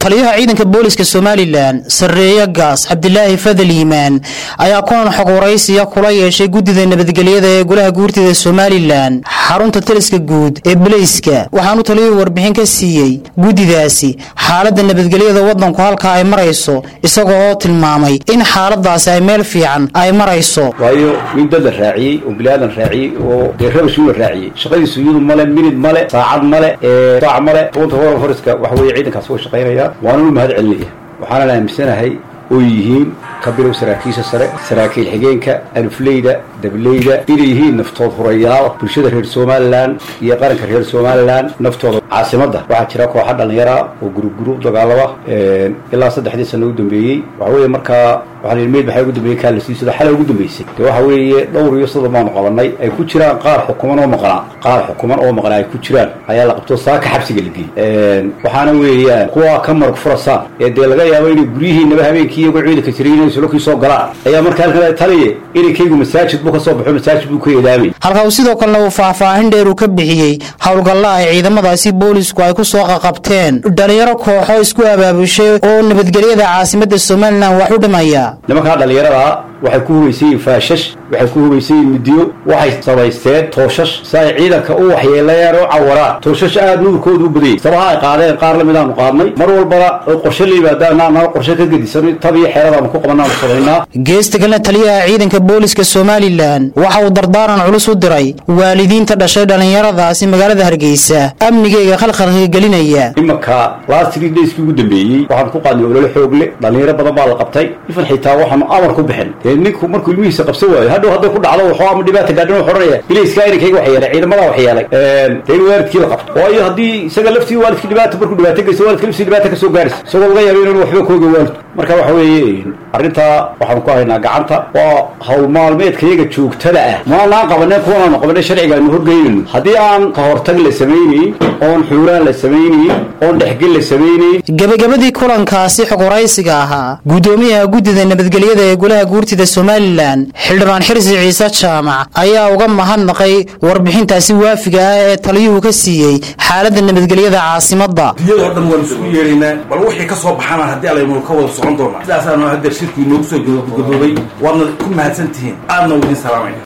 taliyaha ciidanka booliska somalilan sarreeye gaas cabdilaahi fadal yimaan ayaa kulan xog waraysiya kula yeeshay guddida nabadgelyada ee golaha guurtida somalilan xarunta taliska guud ee baleyska waxaanu taliyuhu warbixin ka siiyey guddidaasi xaaladda nabadgelyada waddanku halka ay marayso isaga oo tilmaamay in xaaladaasi ay meel fiican ay marayso waayo nin dad la raaciyey oo bilaadan raaciyey oo dee rabashuu la raaciyey shaqadiisu iyadu male minid male saacad male saac male runta hor horiska waxa weeye ciidankaas way shaqaynaya waana u mahad celinaya waxaanan aaminsanahay oo yihiin ka bilow saraakiisha sare saraakiil xigeenka alufleyda dableyda inay yihiin naftood hurayaal bulshada reer somalilan iyo qaranka reer somalilan naftooda caasimadda waxaa jira kooxa dhallinyara oo guruguru dagaalama ilaa saddexdii sano u dambeeyey waxa weeye markaa waxaa la meyd maxaa ugu dambeeyey kaalasiisada xalay ugu dambeysay dee waxa weeye dhowr iyo soddon baanu qabanay ay ku jiraan qaar xukuman oo maqnaa qaar xukuman oo maqnaa ay ku jiraan ayaa la qabto saaka xabsiga la geeyey waxaana weeyaan kuwa ka marag furasaan ee dee laga yaabo inay guryihiinaba habeenkii iyagoo ciidanka jiray inay sulokii soo galaan ayaa markaa halkan taliye inankaygu masaajid buu ka soo baxo masaajid buu ka eedaamay halka uu sidoo kalena uu faahfaahin dheer uu ka bixiyey howlgalla ay ciidamadaasi boolisku ay ku soo qaqabteen dhalinyaro kooxo isku abaabushay oo nabadgelyada caasimadda somalilan wax u dhimaya nimankaa dhallinyarada waxay ku hubaysayiin faashash waxay ku hubaysayiin midiyo waxay samaysteen tooshash si ay ciidanka u waxyeelayaan oo cawaraan tooshash aad nuurkoodu u badayay sabaha ay qaadeen qaar la midaanu qaadnay mar walbana qorshe la yimaadaana anaa qorshe ka gedisan tab iyo xeeradaanu ku qabanaanu samaynaa geesta kalena taliyaha ciidanka booliska somalilan waxa uu dardaaran culus u diray waalidiinta dhashay dhallinyaradaasi magaalada hargeysa amnigeyga khalkhalka gelinaya imanka last three dayskii ugu dambeeyey waxaanu ku qaadnay olole xoog le dhallinyaro badan baa la qabtay ifan xitaa waxaanu amar ku bixin dee ninku markuu ilmihiisa qabsan waayo hadhow hadday ku dhacdo waxoo ama dhibaata gaadhin wuxuu odhanaya bilayska inankayga wax yeelay ciidamadaa wax yeelay dee in waalidkii la qabto waayo haddii isaga laftii waalidkii dhibaata markuu dhibaato geysto waalidka laftii dhibaata ka soo gaaraysa isagoo laga yaabo inaan waxba kooga waalidku marka waxa weeye arrintaa waxaanu ku haynaa gacanta waa hawl maalmeedkayaga joogtada ah maanaan qabaneen kuwanaanu qabanay sharciga aynu horgeynayno haddii aan ka hortag la samaynayn oon xuuraan la samaynayn oon dhexgel la samaynayn gebagabadii kulankaasi xog waraysiga ahaa guddoomiyaha guddida nabadgelyada ee golaha guurtida somalilan xildhibaan xirsi ciise jaamac ayaa uga mahadnaqay warbixintaasi waafiga ah ee taliyuhu ka siiyey xaaladda nabadgelyada caasimadda diyadoo dhan waan isugu yeeraynaa bal wixii ka soo baxana haddii alaynu ka wada socon doonaa sidaasaanu haddeer shirkii noogu soo gadoobay waadna ku mahadsan tihiin aadna udiin salaamaya